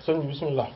sëñ bi bismillah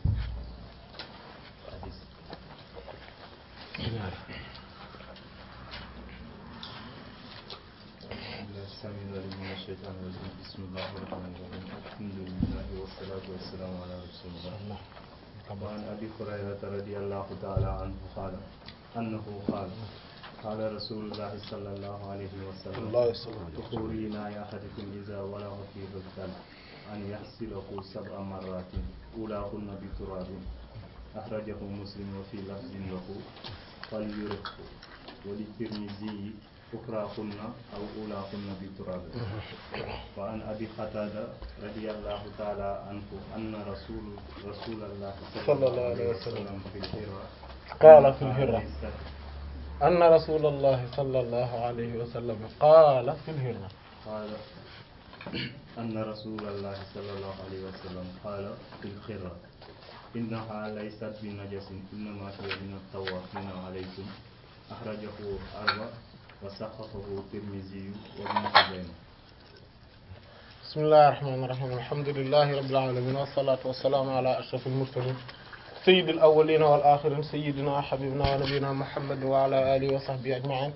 السميع العليم من الشيطان الرجيم بسم الله الرحمن الرحيم الحمد لله والصلاة والسلام على رسول الله وعن أبي هريرة رضي الله تعالى عنه قال أنه قال قال رسول الله صلى الله عليه وسلم الله يسلمك دخولي لا أحدكم إذا ولغ فيه الكلب أن يغسله سبع مرات أولاهن بتراب أخرجه مسلم وفي لفظ له فليرقه وللترمذي أخراهن أو أولاهن بتراب وعن أبي قتادة رضي الله تعالى عنه أن رسول رسول الله صلى الله عليه وسلم في الحرة قال في الهرة أن رسول الله صلى الله عليه وسلم قال في الهرة قال أن رسول الله صلى الله عليه وسلم قال في الخرة إنها ليست بنجس إنما هي من الطوافين عليكم أخرجه أربع وسقطه الترمذي وابن خزيمة بسم الله الرحمن الرحيم الحمد لله رب العالمين والصلاة والسلام على أشرف المرسلين سيد الأولين والآخرين سيدنا حبيبنا ونبينا محمد وعلى آله وصحبه أجمعين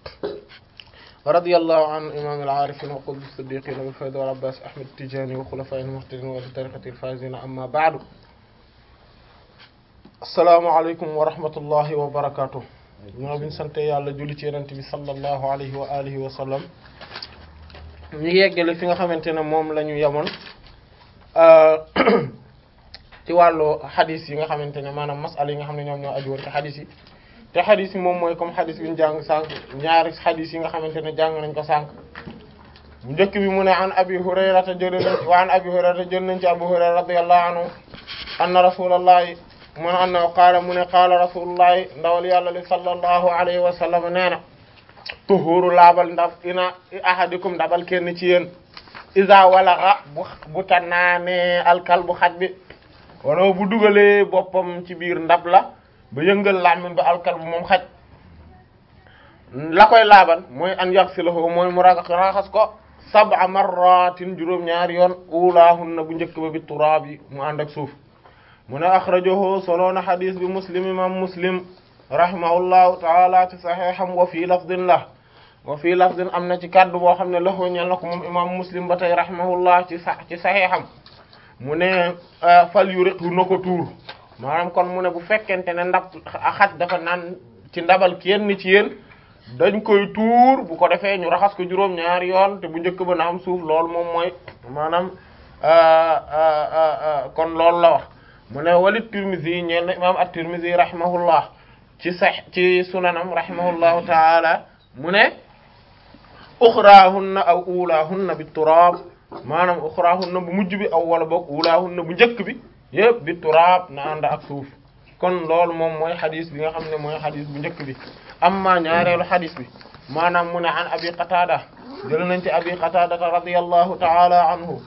ورضي الله عن إمام العارفين وقلب الصديقين بالفيض والعباس أحمد التجاني وخلفاء المهتدين وبطريقة الفائزين أما بعد السلام عليكم ورحمة الله وبركاته ñoo biñ sante yàlla julli ci yonent bi sallallahu alayhi wa alihi wa sallam ñu yeggale fi nga xamante ne moom la ñu yemoon ci wàllu xadis yi nga xamante ne maanaam masala yi nga xam ne ñoom ñoo aju woon ci xadis yi te xadis yi moom mooy comme xadis bi ñu jàng sànq ñaari xadis yi nga xamante ne jàng nañ ko sànq bu njëkk bi mu ne an abi hurayrata jël nañ wa an abi hurayrata jël nañ ci abu hurayra radiyallahu anhu anna rasulallahi mu ne anna qaala mu ne qaala rasulullahi ndawal yàlla li sallallahu alayhi wa sallam nee na tuhuru laabal ndab ina ahadikum ndabal kenn ci yéen isa walaxa bu bu tanaane alkal bu xaj bi wala bu dugalee boppam ci biir ndab la ba yëngal làmmiñ ba alkal bu moom xaj la koy laabal mooy an yaxsilahu mooy mu raga raxas ko sab'a marratin juróom-ñaari yoon ulaahunna bu njëkk ba bi turaab yi mu ànd ak suuf mu ne axrajahu soloona xadis bi muslim imam muslim rahimahullahu taala ci saxeexam wa fii lafdin la wa fii lafdin am na ci kaddu boo xam ne lahu ñel na ko moom imam muslim ba tey rahimahullah ci sa ci saxeexam mu ne fal yu riqu na ko tuur maanaam kon mu ne bu fekkente ne ndab xaj dafa naan ci ndabal kenn ci yéen dañ koy tuur bu ko defee ñu raxas ko juróom ñaari yoon te bu njëkk ba na am suuf loolu moom mooy maanaam kon loolu la wax mu ne walit Tirmizi ñeel na imam at-Tirmizi rahimahullah ci sax ci sunanam rahimahullahu taala mu ne uxraahunna aw ulaahunna bi turaab maanaam uxraahunna bu mujj bi aw wala boog ulaahunna bu njëkk bi yëpp bi turaab na ànd ak suuf kon loolu moom mooy xadis bi nga xam ne mooy xadis bu njëkk bi amma ñaareelu xadis bi maanaam mu ne an abi qatada jël nañ ci abi qatadata radiyallahu taala anhu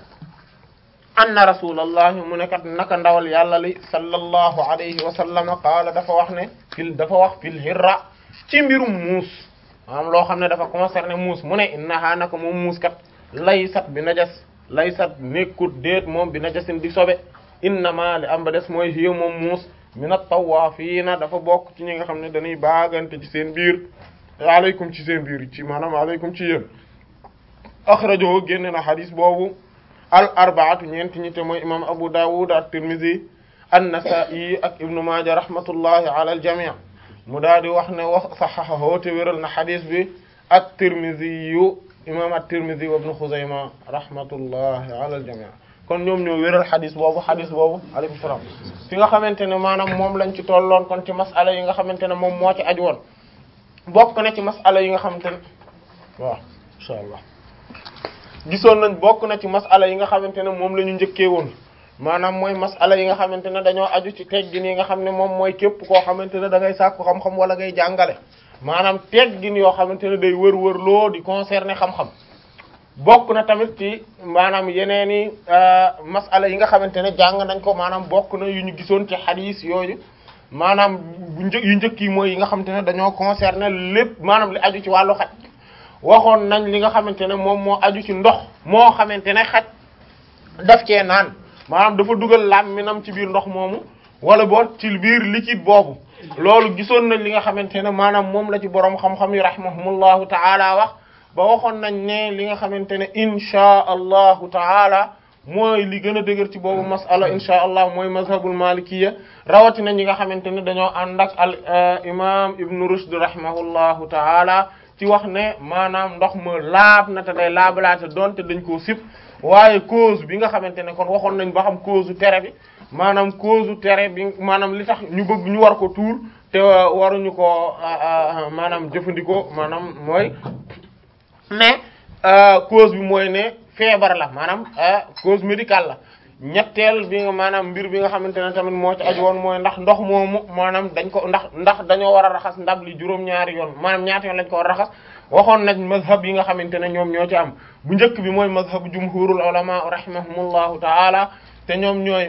anna rasulallahi mu ne kat naka ndawal yàlla li sallallahu alayhi wa sallam qaala dafa wax ne fil dafa wax fil hirra ci mbirum muus maanaam loo xam ne dafa concerné muus mu ne innaha naka moom muus kat laysat bi najas laysat nekkut déet moom bi najasin di sobe innama li am ba des mooy hiya moom muus mina tawaafiina dafa bokk ci ñi nga xam ne dañuy baagante ci seen biir aleykum ci seen biir ci maanaam aleykum ci yéen axrajahu génne na xadis boobu al arbaatu ñeenti ñi te mooy imam Abu Dawud at-Tirmidhi an-Nasa'i ak Ibnu Maaja rahmatullahi ala al-jami' mu daal di wax ne wax saxaxahu te wéral na xadis bi at-Tirmidhi yu imam at-Tirmidhi wa Ibnu Xuzayma rahmatullahi ala al-jami' kon ñoom ñoo wéral xadis boobu xadis boobu alaykum salaam fi nga xamante ne maanaam moom lañ ci tolloon kon ci masala yi nga xamante ne moom moo ci aju woon bokk na ci masala yi nga xamante ne waaw insha allah gisoon nañ bokk na ci masala yi nga xamante ne moom la ñu njëkkee woon maanaam mooy masala yi nga xamante ne dañoo aju ci teggin yi nga xam ne moom mooy képp koo xamante ne da ngay sàkku xam-xam wala ngay jàngale maanaam teggin yoo xamante ne day wër-wër loo di concerner xam-xam bokk na tamit ci maanaam yeneen i masala yi nga xamante ne jàng nañ ko maanaam bokk na yu ñu gisoon ci xadiis yooyu maanaam bu një yu njëkk yi mooy yi nga xamante ne dañoo concerner lépp maanaam li aju ci wàllu xaj waxoon nañ li nga xamante ne moom moo aju ci ndox moo xamante ne xaj daf cee naan maanaam dafa dugal làmminam ci biir ndox moomu wala boog ci biir liquide boobu loolu gisoon nañ li nga xamante ne maanaam moom la ci borom xam-xam yi rahimahumullahu taala wax ba waxoon nañ ne li nga xamante ne inchaa allahu taala mooy li gën a dëgër ci boobu masala inchaa allah mooy mazhabul malikiya rawatina ñi nga xamante ne dañoo ànd ak al imam ibnu rushd rahimahullahu taala ci wax ne maanaam ndox ma laab na te day laabalaate doonte dañ koo sib waaye cause bi nga xamante ne kon waxoon nañ ba xam cause u tere bi maanaam cause u tere bi maanaam li tax ñu bëgg ñu war ko tuur te waruñu ko maanaam jëfandikoo maanaam mooy ne cause bi mooy ne feebar la maanaam cause médicale la ñetteel bi nga maanaam mbir bi nga xamante ne tamit moo ci aju woon mooy ndax ndox moomu maanaam dañ ko ndax ndax dañoo war a raxas ndab li juróom-ñaari yoon maanaam ñaata yoon lañ ko war a raxas waxoon nañ mazhab yi nga xamante ne ñoom ñoo ci am bu njëkk bi mooy mazhab jumhurul ulama rahimahumullahu taala te ñoom ñooy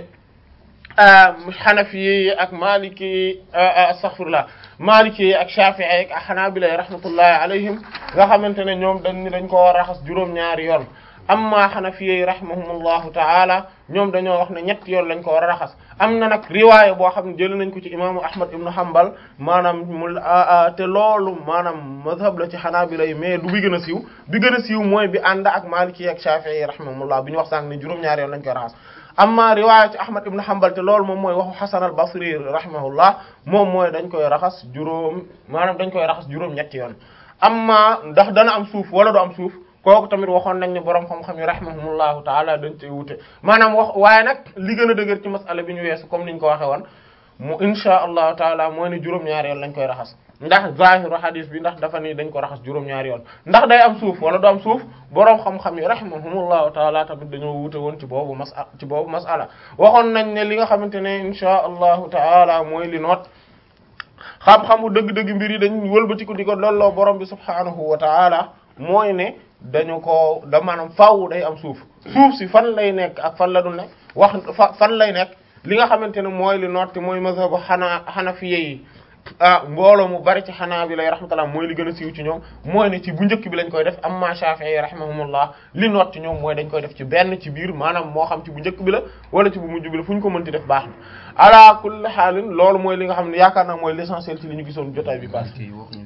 xanafi yi ak maliki yi astaghfirullah maliki yi ak shafi'i ak hanabila yi rahmatullahi alayhim nga xamante ne ñoom dañ ni dañ ko war a raxas juróom-ñaari yoon amma xanafi yi rahimahumullahu taala ñoom dañoo wax ne ñetti yoon lañ ko war a raxas am na nag riwaaya boo xam ne jël nañ ko ci imaamu ahmad ibnu hanbal maanaam mu te loolu maanaam mazhab la ci hanabila yi mais du bi gën a siiw bi gën a siiw mooy bi ànd ak maliki yi ak shafi'i yi rahimahumullah bi ñu wax sànq ne juróom-ñaari yoon lañ koy raxas amma riwaaya ci ahmad ibn hanbal te loolu moom mooy waxu hasan al basri rahimahullah moom mooy dañ koy raxas juróom maanaam dañ koy raxas juróom ñetti yoon amma ndax dana am suuf wala du am suuf kooku tamit waxoon nañ ne borom xam-xam yi rahimahumullahu taala dañ cey wute maanaam wax waaye nag li gën a dëgër ci masala bi ñu weesu comme niñ ko waxe woon mu insha allahu taala mooy ne juróom-ñaari yoon lañ koy raxas ndax zahiru hadis bi ndax dafa ni dañ ko raxas juróom-ñaari yoon ndax day am suuf wala du am suuf boroom xam-xam yi rahimahumullahu taala tamit dañoo wute woon ci boobu masala ci boobu masala waxoon nañ ne li nga xamante ne insha allahu taala mooy li noot xam-xamu dëgg-dëgg mbir yi dañ wëlbati ko di ko lolloo borom bi subhanahu wa taala mooy ne dañu ko da maanaam faaw day am suuf suuf si fan lay nekk ak fan la du nekk wax fan lay nekk li nga xamante ne mooy li noot te mooy mazhabu xanaa xanafiye yi ah mbooloo mu bari ci xanaa bi lay rahmatullah mooy li gën a siiw ci ñoom mooy ne ci bu njëkk bi lañ koy def amma Shafi'i rahimahumullah li noot ci ñoom mooy dañ koy def ci benn ci biir maanaam moo xam ci bu njëkk bi la wala ci bu mujj bi la fu ñu ko mënti def baax na ala kulli xaalin loolu mooy li nga xam ne yaakaar naa mooy l'essentiel ci li ñu gisoon jotaay bi pass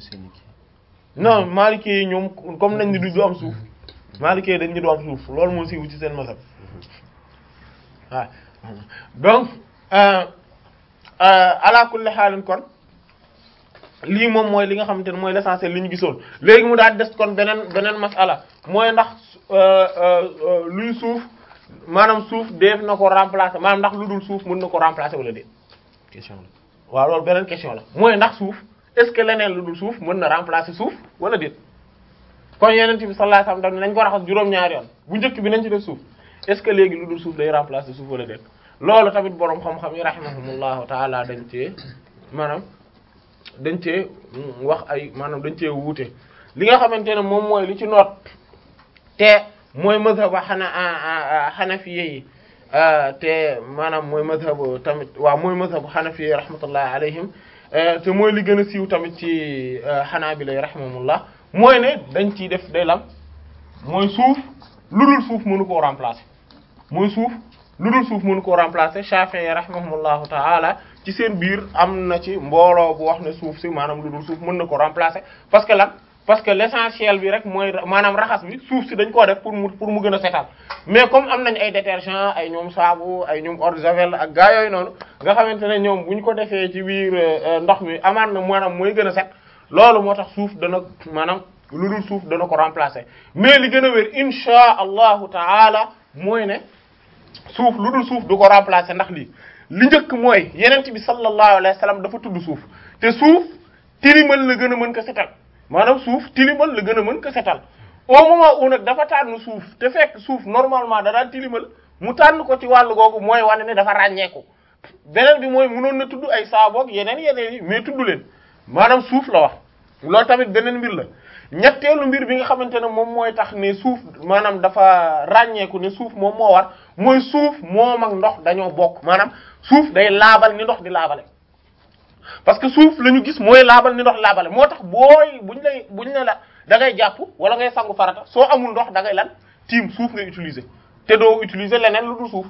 non Maliki yi ñoom comme nañ ni du am suuf Maliki yi dañ ñu du am suuf loolu moo siiw ci seen mazhab waaw donc ala kulli xaalin kon lii moom mooy li nga xamante ne mooy l'essentiel li ñu gisoon léegi mu daal des kon beneen beneen masala mooy ndax luy suuf maanaam suuf def na ko remplacer maanaam ndax lu dul suuf mën na ko remplacer wala déet question la waaw loolu beneen question la mooy ndax suuf est-ce que leneen lu dul suuf mën na remplacer suuf wala déet kon yeneen bi sallallahu alayhi wasallam daf ne nañ ko raxas juróom-ñaari yoon bu njëkk bi nañ ci def suuf est-ce que léegi lu dul suuf day remplacer suuf wala déet loolu tamit boroom xam-xam yi rahimahumullahu taala dañ cee maanaam dañ cee wax ay maanaam dañ cee wuute li nga xamante ne moom mooy li ci noot te mooy mazhab xana xanafiye yi te maanaam mooy mazhab tamit waaw mooy mazhab xanafiye rahmatullahi alayhim te mooy li gën a siiw tamit ci xanaabila yi rahimahumullah mooy ne dañ ciy def day lam mooy suuf lu dul suuf mënu koo remplacer mooy suuf lu dul suuf mënu koo remplacer Shafi'i rahimahumullahu ta'ala ci seen biir am na ci mbooloo bu wax ne suuf si maanaam lu dul suuf mën na ko remplacer parce que lan parce que l'essentiel bi rek mooy maanaam raxas bi suuf si dañ koo def pour mu pour mu gën a setal mais comme am nañ ay détergent ay ñoom saabu ay ñoom eau de javel ak gaa yooyu noonu nga xamante ne ñoom bu ñu ko defee ci biir ndox mi amaat na maanaam mooy gën a set loolu moo tax suuf dana maanaam lu dul suuf dana ko remplacer mais li gën a wér insha allahu taala mooy ne suuf lu dul suuf du ko remplacer ndax lii li njëkk mooy yenent bi sallallahu alayhi wa sallam dafa tudd suuf te suuf tilimal la gën a mën ko setal maanaam suuf tilimal la gën a mën ko setal au moment où nag dafa tànn suuf te fekk suuf normalement da daan tilimal mu tànn ko ci wàllu googu mooy wane ne dafa ràññeeku beneen bi mooy mënoon na tudd ay saaboog yeneen yeneen yi mais tudd leen maanaam suuf la wax loolu tamit beneen mbir la ñetteelu mbir bi nga xamante ne moom mooy tax ne suuf maanaam dafa ràññeeku ne suuf moom moo war mooy suuf moom ak ndox dañoo bokk maanaam suuf day laabal ni ndox di laabale parce que suuf la ñu gis mooy laabal ni ndox laabale moo tax booy buñ lay buñ ne la da ngay jàpp wala ngay sangu farata soo amul ndox da ngay lan tiim suuf ngay utiliser te doo utiliser leneen lu dul suuf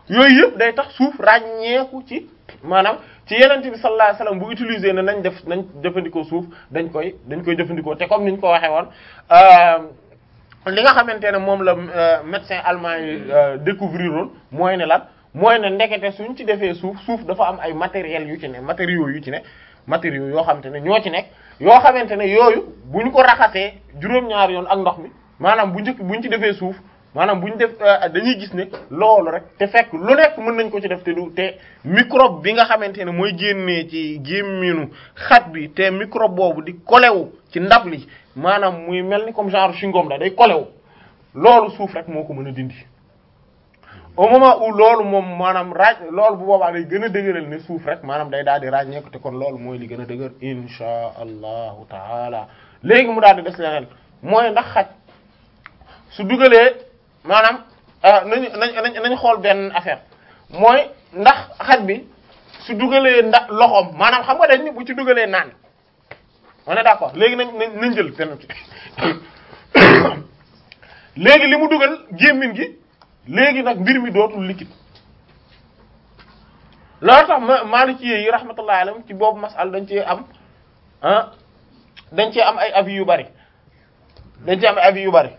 yooyu yëpp day tax suuf ràññeeku ci maanaam ci yeneen bi sallallahu alayhi wasallam bu utiliser ne nañ def nañ jëfandikoo suuf dañ koy dañ koy jëfandikoo te comme niñ ko waxee woon li nga xamante ne moom la médecin allemand yi découvrir woon mooy ne lan mooy ne ndekete suñ ci defee suuf suuf dafa am ay matériels yu ci ne matériaux yu ci ne matériaux yoo xamante ne ñoo ci nekk yoo xamante ne yooyu bu ñu ko raxasee juróom-ñaari yoon ak ndox mi maanaam bu njëkk bu ñu ci defee suuf maanaam bu ñu def dañuy gis ne loolu rek te fekk lu nekk mën nañ ko ci def te du te microbe bi nga xamante ne mooy génnee ci gémminu xaj bi te microbe boobu di kolewu ci ndab li maanaam muy mel ni comme genre chewing-gum la day kolewu loolu suuf rek moo ko mën a dindi au moment où loolu moom maanaam raaj loolu bu boobaa day gën a dëgëral ne suuf rek maanaam day daal di ràññeeku te kon loolu mooy li gën a dëgër insha allahu taala léegi mu daal di des leneen mooy ndax xaj su dugalee maanaam nañu nañ nañ xool benn affaire mooy ndax xaj bi su dugalee ndax loxoom maanaam xam nga dañ ni bu ci dugalee naan on est d'accord léegi nañ nañ nañ jël benn léegi li mu dugal gémmiñ gi léegi nag mbir mi dootul liquide loolu tax ma Maliki yi rahmatullahi alayhim ci boobu masal dañ cee am ah dañ cee am ay avis yu bari dañ cee am ay avis yu bari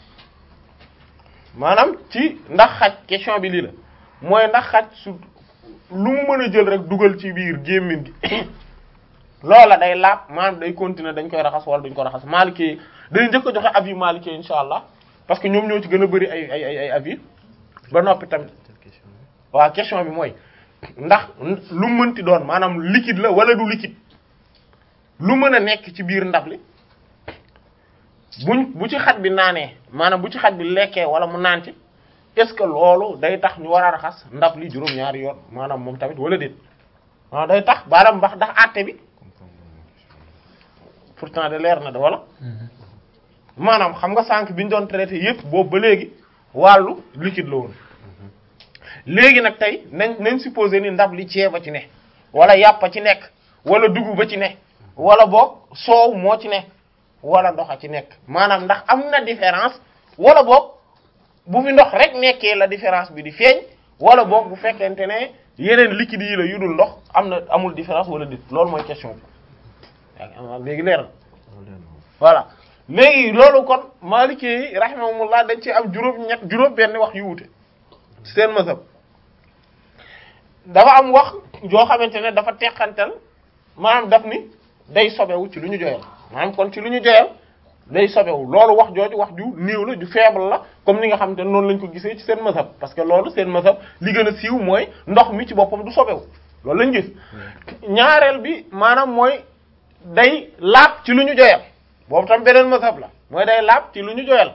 maanaam ci ndax xaj question bi lii la mooy ndax xaj su lu mu mën a jël rek dugal ci biir gémmiñ gi loola day laab maanaam day continuer dañ koy raxas wala duñ ko raxas Maliki yi dañu njëkk a joxe avis Maliki insha allah parce que ñoom ñoo ci gën a bari ay ay ay ay avis ba noppi tamit waaw question bi mooy ndax lu mënti doon maanaam liquide la wala du liquide lu mën a nekk ci biir ndab li buñ bu ci xaj bi naanee maanaam bu ci xaj bi lekkee wala mu naan ci est-ce que loolu day tax ñu war a raxas ndab li juróom-ñaari yoon maanaam moom tamit wala déet waaw day tax baaraam mbax ndax àtte bi pourtant de leer na de wala maanaam xam nga sànq bi ñu doon traité yépp boobu ba léegi wàllu liquide la woon léegi nag tey nañ nañ supposé ni ndab li ceeb a ci ne wala yàpp a ci nekk wala dugub a ci ne wala boog soow moo ci ne wala ndox a ci nekk maanaam ndax am na différence wala boog bu fi ndox rek nekkee la différence bi di feeñ wala boog bu fekkente ne yeneen liquide yi la yu dul ndox am na amul différence wala dit loolu mooy question bi léegi leer na voilà léegi loolu kon Maliki yi rahimahumullah dañ ci am juróom ñett juróom benn wax yu wute ci seen mazhab dafa am wax joo xamante ne dafa teqantal maanaam daf ni day sobewu ci lu ñu joyal maanaam kon ci lu ñu joyal day sobewu loolu wax jooju wax ju néew la ju faible la comme ni nga xamante ne noonu lañ ko gisee ci seen mazhab parce que loolu seen mazhab li gën a siiw mooy ndox mi ci boppam du sobewu loolu lañ gis ñaareel bi maanaam mooy day laab ci lu ñu joyal boobu tam beneen mazhab la mooy day laab ci lu ñu joyal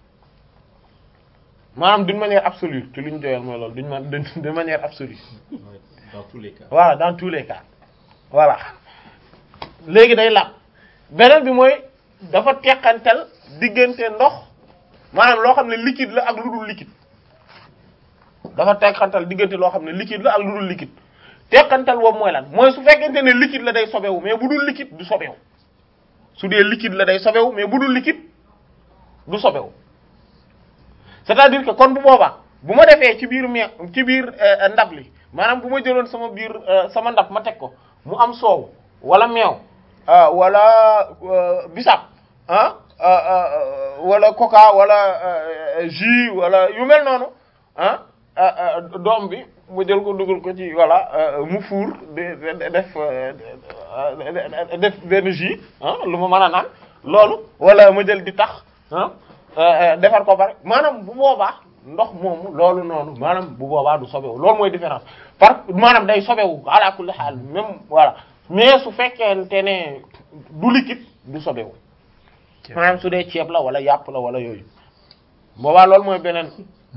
maanaam d'une manière absolue ci lu ñu joyal mooy loolu d'une ma de manière absolue dans tous les cas. voilà dans tous les cas voilà léegi day laab beneen bi mooy dafa teqantal diggante ndox maanaam loo xam ne liquide la ak lu dul liquide dafa teqantal diggante loo xam ne liquide la ak lu dul liquide teqantal boobu mooy lan mooy su fekkente ne liquide la day sobewu mais bu dul liquide du sobewu su dee liquide la day sobewu mais bu dul liquide du sobewu c'est-à-dire que kon bu boobaa bu ma defee ci biir me ci biir ndab li maanaam bu ma jëloon sama biir sama ndab ma teg ko mu am soow wala meew wala bisap ah wala coca wala jus wala yu mel noonu ah doom bi mu jël ko dugal ko ci voilà mu fuur de def def benn jus ah lu ma mën a naan loolu wala ma jël di tax ah defar ko pare maanaam bu boobaa ndox moomu loolu noonu maanaam bu boobaa du sobewu loolu mooy différence par maanaam day sobewu ala kulli xaal même voilà mais su fekkente ne du liquide du sobewu maanaam su dee ceeb la wala yàpp la wala yooyu boobaa loolu mooy beneen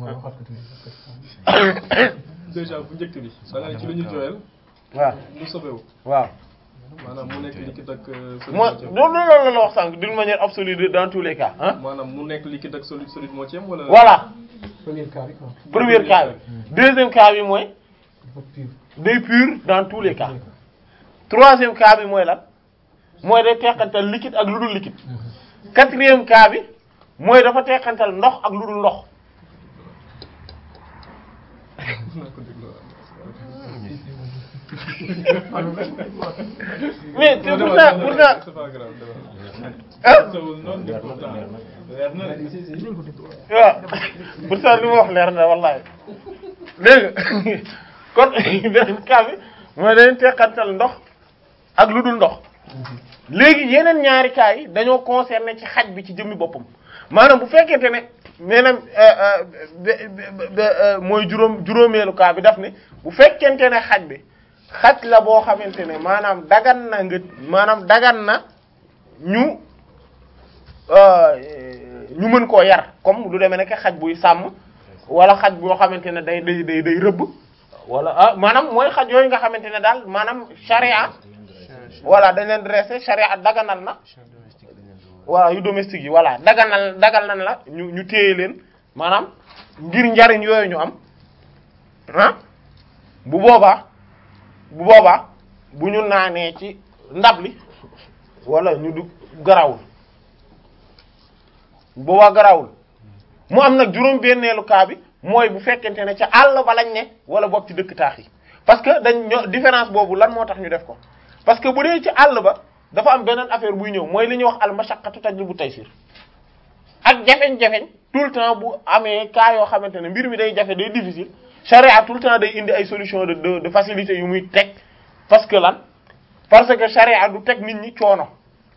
déjà bu njëkk bi da nga ne ci lu ñu jooyal waaw lu sobewu waaw maanaam mu nekk liquide ak solide mooy moo ci am. loolu loolu la wax sànq d'une manière absolue de- dans tous les cas ah maanaam mu nekk liquide ak solide solide moo ci am wala voilà premier cas bi quoi. premier cas bi deuxième cas bi mooy dafa pur. day pur dans tous les cas troisième cas bi mooy lan mooy day teqantal liquide ak lu dul liquide quatrième cas bi mooy dafa teqantal ndox ak lu dul ndox mais te pourtant pourtant c'est pas grave dama ah sowul noonu di pourtant leer na waaw pourtant li ma wax leer na wallahi dégg nga kon beneen cas bi mooy dañuy teqantal ndox ak lu dul ndox léegi yeneen ñaari cas yi dañoo concerné ci xaj bi ci jëmmi boppam maanaam bu fekkente ne maanaam be- be- be- mooy juróom juróomeelu cas bi daf ne bu fekkente ne xaj bi xaj la boo xamante ne maanaam dagan na nga maanaam dagan na ñu ñu mën koo yar comme lu demee nekk xaj buy sàmm wala xaj boo xamante ne day day day day rëbb wala ah maanaam mooy xaj yooyu nga xamante ne daal maanaam charia voilà dañ leen dressé charia daganal na voilà yu domestique yi voilà daganal dagal nan la ñu ñu téye leen maanaam ngir njariñ yooyu ñu am ah bu boobaa bu boobaa bu ñu naanee ci ndab li wala ñu du garawul bu boobaa garawul mu am nag juróom benneelu cas bi mooy bu fekkente ne ca àll ba lañ ne wala boog ci dëkk taax yi parce que dañ ñoo différence boobu lan moo tax ñu def ko parce que bu dee ci àll ba dafa am beneen affaire buy ñëw mooy li ñuy wax al mashaqqatu tajlibu taysir ak jafeñ-jafeñ tout le temps bu amee cas yoo xamante ne mbir mi day jafe day difficile charia tout le temps day indi ay solution de de de facilité yu muy teg parce que lan parce que charia du teg nit ñi coono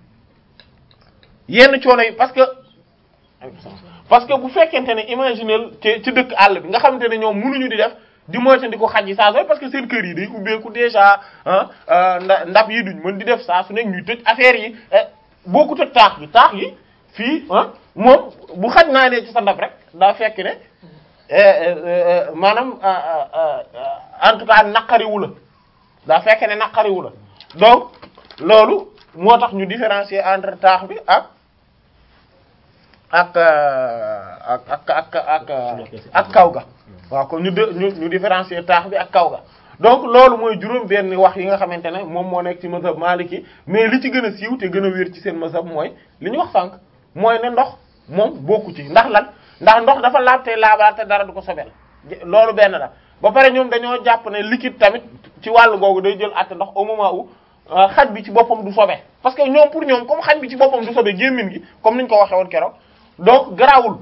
yenn coono yi parce que parce que bu fekkente ne imaginel ci ci dëkk àll bi nga xamante ne ñoom mënuñu di def di moytandi ko xaj yi saa sooy parce que seen kër yi day ubbeeku déjà ah nda ndab yi duñ mën di def saa su nekk ñuy tëj affaire yi boo tëj taax bi taax yi fii ah moom bu xaj naa ne ci sa ndab rek daa fekk ne maanaam en tout cas naqariwu la daa fekk ne naqariwu la donc loolu moo tax ñu différencier entre taax bi ak ak ak ak ak ak kaw ga waaw kon ñu ñu ñu différencier taax bi ak kaw ga donc loolu mooy juróom benn wax yi nga xamante ne moom moo nekk ci mazhab maliki mais li ci gën a siiw te gën a wér ci seen mazhab mooy li ñu wax sànq mooy ne ndox moom bokku ci ndax lan ndax ndox dafa laab te laabaat te dara du ko sobel loolu benn la ba pare ñoom dañoo jàpp ne liquide tamit ci wàllu googu day jël àtte ndox au moment où xaj bi ci boppam du sobe parce que ñoom pour ñoom comme xaj bi ci boppam du sobe gémmin gi comme niñ ko waxee woon keroog donc garaawul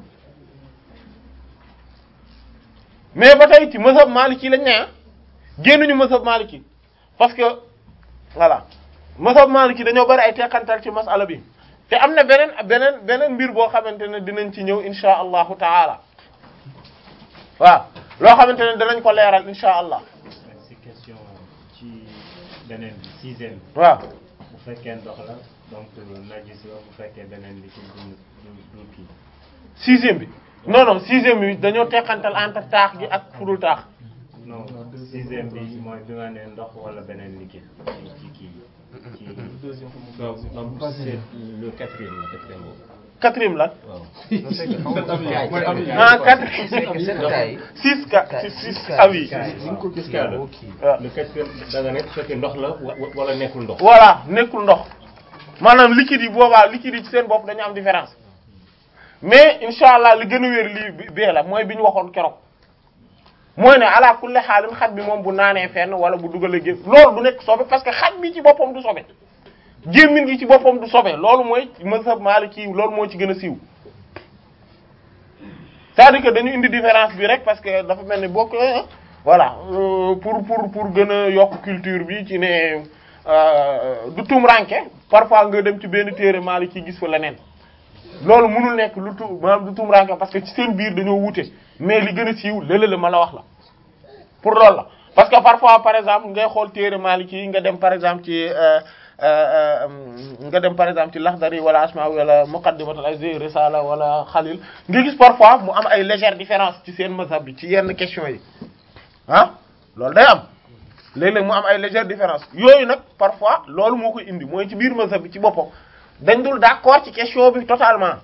mais ba tey ci mazhab maliki lañ ne ah génnuñu mazhab maliki parce que voilà mazhab maliki dañoo bari ay teqantal ci masala bi te am na beneen beneen beneen mbir boo xamante ne dinañ ci ñëw insha allahu taala waaw loo xamante ne danañ ko leeral insha allah si question ci beneen bi sixième bi waaw bu fekkee ndox la donc najis la bu fekkee beneen bi ci du du du kii sixième bi non non sixième bi dañoo teqantal entre taax gi ak fudul taax non sixième bi mooy bi nga ne ndox wala beneen liquide ci kii ci deuxième fois mu Donc, donc c'est le quatrième, le quatrième boobu. quatrième lan Waaw. Sept avis mooy avis ah quatre C'est que cette taille. six ka six six avis Ni nga ko gis kaa la. waaw Le quatrième da nga ne su fekkee ndox la wa- wa- wala nekkul ndox. voilà nekkul ndox maanaam liquide yi boobaa liquide yi ci seen bopp dañu am différence mais incha allah li gën a wér lii bi bee la mooy bi ñu waxoon keroog mooy ne ala kulli xaalin xaj bi moom bu naanee fenn wala bu dugalee gé loolu du nekk sobe parce que xaj bi ci boppam du sobe gémmin gi ci boppam du sobe loolu mooy mazhab maliki loolu moo ci gën a siiw c'est-à-dire que dañu indi différence bi rek parce que dafa mel ni bokk voilà euh, pour pour pour gën a yokk culture bi ci ne euh, du tumranke parfois nga dem ci benn téere maliki gis fa leneen loolu mënul nekk lu tu maanaam du tumranke parce que ci seen biir dañoo wute mais li gën a siiw lële la ma la wax la pour loolu la parce que parfois par exemple ngay xool téere maliki yi nga dem par exemple ci euh, euh, euh, nga dem par exemple ci Laxdari wala Asma wala Muqaddimatul Aziz Risala wala Khalil nga gis parfois mu am ay légère différence ci seen mazhab bi ci yenn question yi ah loolu day am léeg-léeg mu am ay légère différence yooyu nag parfois loolu moo koy indi mooy ci biir mazhab bi ci boppam dañ dul d'accord ci question bi totalement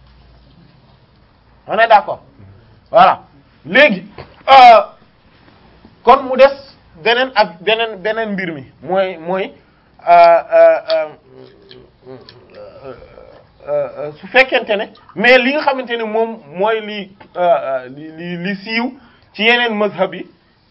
on est d'accord voilà léegi euh, kon mu des beneen ak beneen beneen mbir mi mooy mooy euh, euh, euh, su fekkente ne mais li nga xamante ne moom mooy li li li li siiw ci yeneen mazhab yi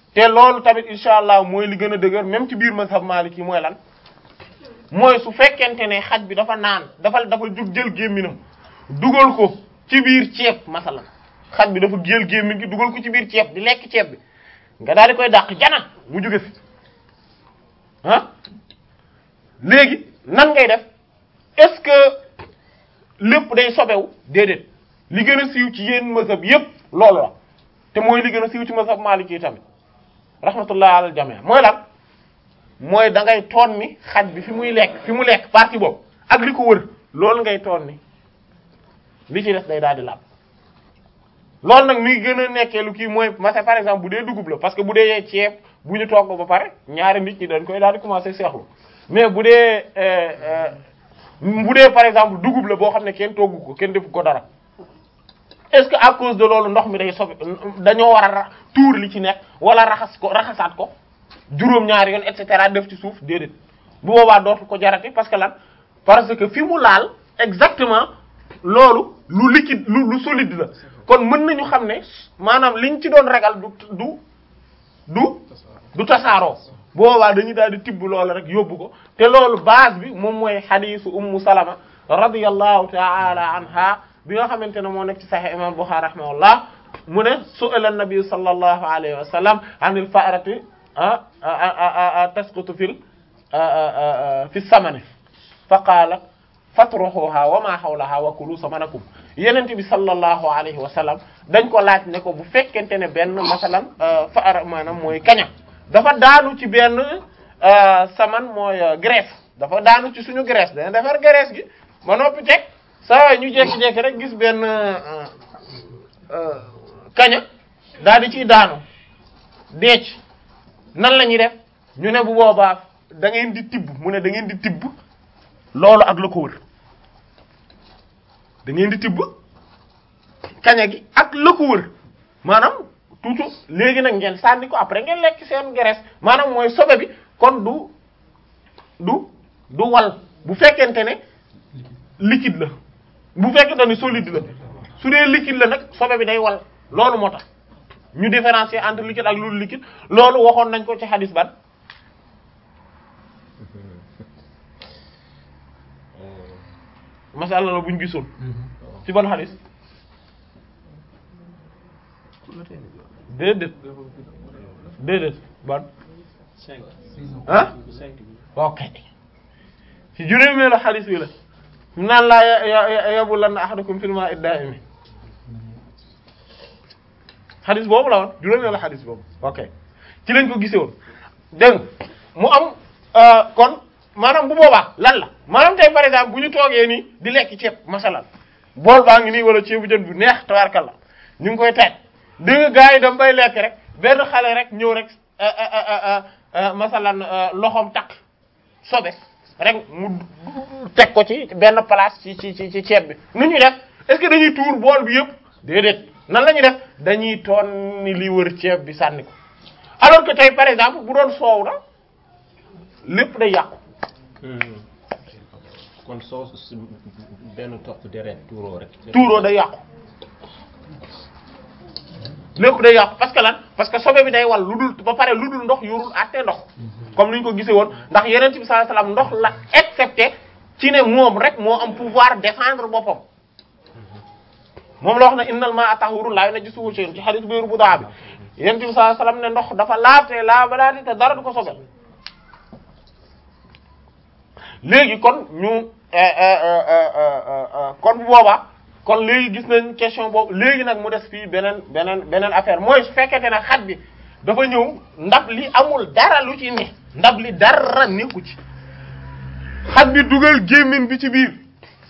te loolu tamit insha allah mooy li gën a dëgër même ci biir mazhab maliki mooy lan mooy su fekkente ne xaj bi dafa naan dafa dafa jug jël gémminam dugal ko ci biir ceeb masalan xaj bi dafa jël gémmin gi dugal ko ci biir ceeb di lekk ceeb bi nga daal di koy dàq jana mu jóge fi ah léegi nan ngay def est-ce que lépp day sobewu déedéet li gën a siiw ci yéen mazhab yépp loolu la te mooy li gën a siiw ci mazhab maliki yi tamit rahmatullah alal jami' mooy lan mooy da ngay toon ni xaj bi fi muy lekk fi mu lekk partie boobu ak li ko wër loolu ngay toon ni li ci des day daal di laab loolu nag mi ngi gën a nekkee lu kii mooy masa par exemple bu dee dugub la parce que bu dee ceeb bu ñu togg ba pare ñaari nit ñi dañ koy daal di commencer seexlu mais bu dee bu dee par exemple dugub la boo xam ne kenn toggu ko kenn defu ko dara est-ce que à cause de loolu ndox mi day sobe dañoo war a ra tuur li ci nekk wala raxas ko raxasaat ko juróom-ñaari yoon et cetera def ci suuf déedéet bu boobaa dootu ko jarati parce que lan parce que fi mu laal exactement loolu lu liquide lu lu solide la kon mën nañu xam ne maanaam liñ ci doon ragal du du du du tasaaroo bu boobaa dañuy daal di tibb loolu rek yóbbu ko te loolu base bi moom mooy xadiisu ummu salama radiyallahu ta'ala anha bi nga xamante ne moo nekk ci sahih imam Bukhari rahimahullah mu ne su'ila an-nabi sallallahu alayhi wa sallam anil fa'rati tasqutu fil fi samani fa qaala fatruhuha wa ma hawlaha wa kulu samanakum yenente bi sallallahu alayhi wa sallam dañ ko laaj ne ko bu fekkente ne benn masalan fa'ra maanaam mooy kaña dafa daanu ci benn saman mooy graisse dafa daanu ci suñu graisse dana defar graisse gi ba noppi teg saa ñu jekki-jekki rek gis benn kaña daal di ciy daanu deec nan la ñuy def ñu ne bu boobaa da ngeen di tibb mu ne da ngeen di tibb loolu ak la ko wër da ngeen di tibb kaña gi ak la ko wër maanaam tuuti léegi nag ngeen sànni ko après ngeen lekk seen graisse maanaam mooy sobe bi kon du du du wal bu fekkente ne liquide la bu fekkente ne solide la su dee liquide la nag sobe bi day wal loolu moo tax ñu différencier entre liquide ak lu liquide loolu waxoon nañ ko ci hadis ban masala la buñ gisoon ci ban hadis déedéet déedéet ban ah ok ci juróomeelu hadis bi la mu naan laa ya yabu lan ahadukum fil ma'i da'imi xadis boobu la woon juróomeelu xadis boobu ok ci lañ ko gisee woon dégg mu am kon maanaam bu boobaa lan la maanaam tey par exemple bu ñu toogee nii di lekk ceeb masalan bool baa ngi nii wala ceebu jën bu neex tabarkalla ñu ngi koy taaj dégg nga gars yi dam bay lekk rek benn xale rek ñëw rek masalan loxoom takk sobe rek mu teg ko ci benn place ci ci ci ceeb bi nu ñuy def est-ce que dañuy tuur bool bi yëpp déedéet nan la ñuy def dañuy toon ni li wër ceeb bi sànni ko alors que tey par exemple bu doon soow na lépp day yàqu kon soo benn topp deret tuuroo rek. tuuroo day yàqu lépp day yàqu parce que lan parce que sobe bi day wal lu dul ba pare lu dul ndox yorul àtte ndox comme ni ñu ko gisee woon ndax yeneen bi sallallahu alayhi wasallam ndox la excepté ci ne moom rek moo am pouvoir défendre boppam moom la wax ne innal ma'a tahurun la yunajjisuhu shay'un ci hadith biiru bu daa bi yeneen bi sallallahu alayhi wasallam ne ndox dafa laabte laabalaate te dara du ko sobel léegi kon ñu kon bu boobaa kon léegi gis nañ question boobu léegi nag mu des fii beneen beneen beneen affaire mooy su fekkente ne xat bi dafa ñëw ndab li amul dara lu ci ne ndab li dara nekku ci xat bi dugal gémmiñ bi ci biir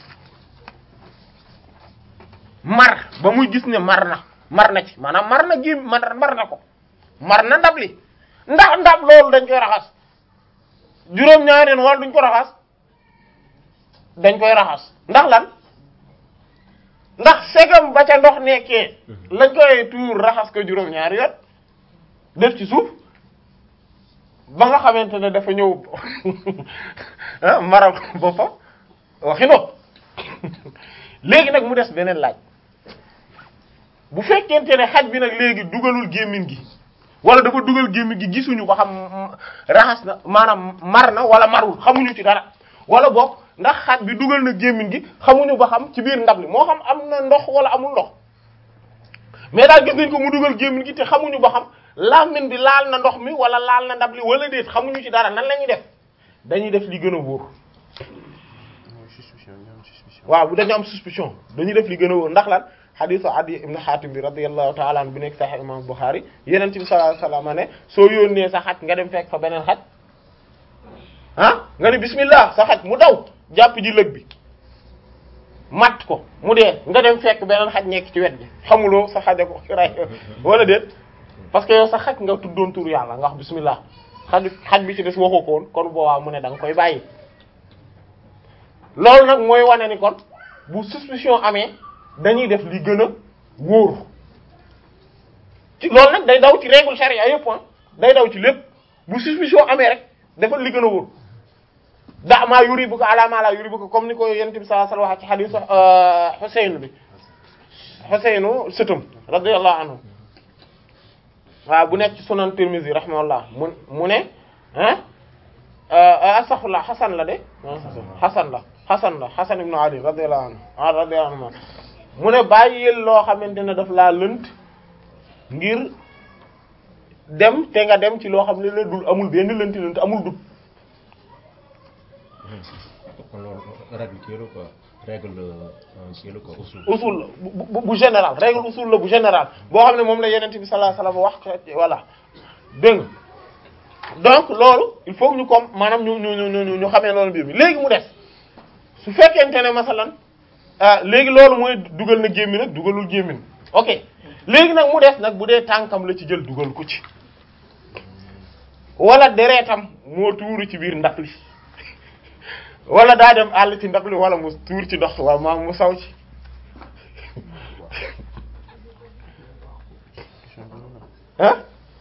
mar ba muy gis ne mar na mar na ci maanaam mar na gém mar mar na ko mar na ndab li ndax ndab loolu dañ koy raxas juróom-ñaari yoon wala duñ ko raxas dañ koy raxas ndax lan ndax segam ba ca ndox nekkee lañ koy tuur raxas ko juróom-ñaari yoon def ci suuf ba nga xamante ne dafa ñëw ah maral boppam waxi no léegi nag mu des beneen laaj bu fekkente ne xaj bi nag léegi dugalul gémmiñ gi wala dafa dugal gémmiñ gi gisuñu ba xam raxas na maanaam mar na wala marul xamuñu ci dara wala boog ndax xaj bi dugal na gémmiñ gi xamuñu ba xam ci biir ndab li moo xam am na ndox wala amul ndox mais daal gis nañ ko mu dugal gémmiñ gi te xamuñu ba xam làmmiñ bi laal na ndox mi wala laal na ndab li wala déet xamuñu ci dara nan la ñuy def dañuy def li gën a wóor waaw bu dañu am suspicion dañuy def li gën a wóor ndax lan hadithu Adi ibn Hatim bi radiyallahu ta'ala anhu bi nekk Sahih imam Bukhari yeneen bi sallallahu alayhi wasallam ne soo yónnee sa xaj nga dem fekk fa beneen xaj ah nga ni bismillah sa xaj mu daw jàpp ji lëg bi mat ko mu dee nga dem fekk beneen xaj nekk ci wet bi xamuloo sa xaja ko ray wala déet parce que yow sa xaj nga tuddoon tur yàlla nga wax bismillah xaj xaj bi ci des waxoo ko woon kon boobaa mu ne da nga koy bàyyi loolu nag mooy wane ni kon bu suspicion amee dañuy def li gën a wóor ci loolu nag day daw ci règle charia yëpp ah day daw ci lépp bu suspicion amee rek defal li gën a wóor da maa yuribuka ala ma la yuribuka comme ni ko yonent bi sallallahu alayhi wasallam wax ci hadith Husayn bi Husaynu sëtam radiyallahu anhu waaw bu nekk ci sunan Tirmidhi rahimahullah mu mu ne ah astaghfirullah Hasan la de Hasan la Hasan la Hasan ibn Ali radiyallahu anhu ah radiyallahu anhu mu ne bàyyil loo xamante ne daf laa lënt ngir dem te nga dem ci loo xam ne la dul amul benn lënt lënt amul dut kon loolu règle kii la quoi règle kii la quoi usul. usul la bu bu bu général règle usul la bu général boo xam ne moom la yeneen bi sallallahu alayhi wasallam wax ko voilà dégg nga donc loolu il faut que ñu comme maanaam ñu ñu ñu ñu ñu xamee loolu mbir mi léegi mu des su fekkente ne masalan ah léegi loolu mooy dugal na gémmi nag dugalul gémmin ok léegi nag mu des nag bu dee tànkam la ci jël dugal ko ci wala deretam moo tuuru ci biir ndab li wala daa dem àll ci ndab li wala mu tuur ci ndox wala maa mu saw ci ah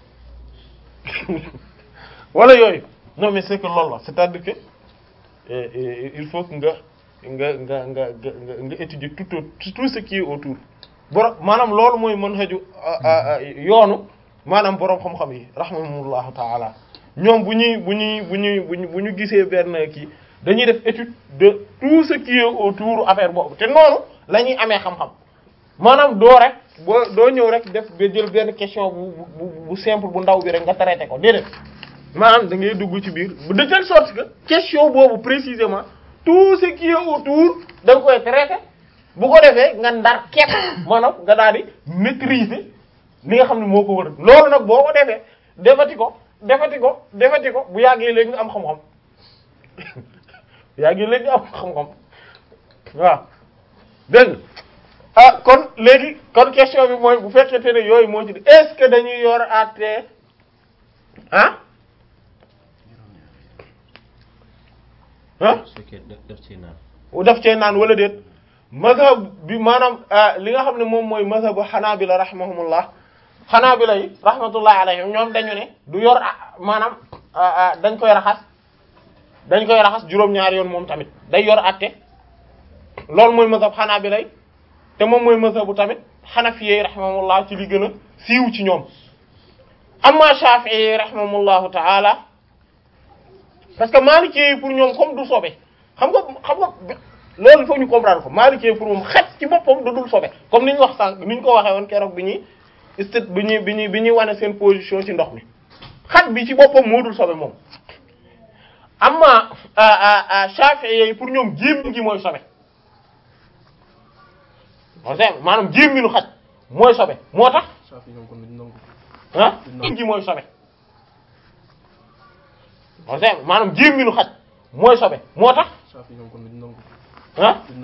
wala yooyu non mais c'est que loolu la c'est-à-dire que euh, euh, il faut que nga nga nga nga nga nga étudier tout au- tout ce qui est autour borom maanaam loolu mooy mën xëju yoonu maanaam borom xam-xam yi rahmahumullahu taala ñoom bu ñuy bu ñuy bu ñuy bu ñu bu ñu gisee benn kii dañuy def étude de tout ce qui est autour affaire boobu te noonu la ñuy amee xam-xam maanaam doo rek boo doo ñëw rek def ba jël benn question bu bu bu simple bu ndaw bi rek nga traité ko déedéet maanaam da ngay dugg ci biir de telle sorte que question boobu précisément tout ce qui est autour da nga koy traité bu ko defee nga ndar képp maanaam nga daal di maîtriser li nga xam ne moo ko wër loolu nag boo ko defee defati ko defati ko defati ko bu yàggee léegi nga am xam-xam bu yàggee léegi nga am xam-xam waaw dégg nga ah kon léegi kon question bi mooy bu fekkente ne yooyu moo ci di est-ce que dañuy yor àtte ah ah su fekkee def def ci naan. daf cee naan wala déet mazhab bi maanaam li nga xam ne moom mooy mazhabu xanaabila rahimahumullah xanaabila yi rahmatullah alayhim ñoom dañu ne du yor ah, maanaam ah, ah, dañ koy raxas dañ koy raxas juróom-ñaari yoon moom tamit day yor atte loolu mooy mazhab xanaabila yi te moom mooy mazhabu tamit xanafiyyi rahimahumullah ci li gën a siiw ci ñoom amma shafi'i rahimahumullahu ta'ala parce que Maliki yi pour ñoom comme du sobe xam nga xam nga loolu il faut ñu comprendre ko Maliki yi pour moom xet ci boppam du dul sobe comme ni ñu wax sànq ni ñu ko waxee woon keroog bi ñuy istit bi ñuy bi ñuy bi ñuy wane seen position ci ndox mi xet bi ci boppam moo dul sobe moom amma Shafi'i yi pour ñoom jéem gi mooy sobe on sait maanaam jéem gi nu xaj mooy sobe moo tax Safi ñoom kon duñ nangu. ah jéem gi mooy sobe on sait maanaam jéem gi nu xaj mooy sobe moo tax Safi ñoom kon duñ nangu. ah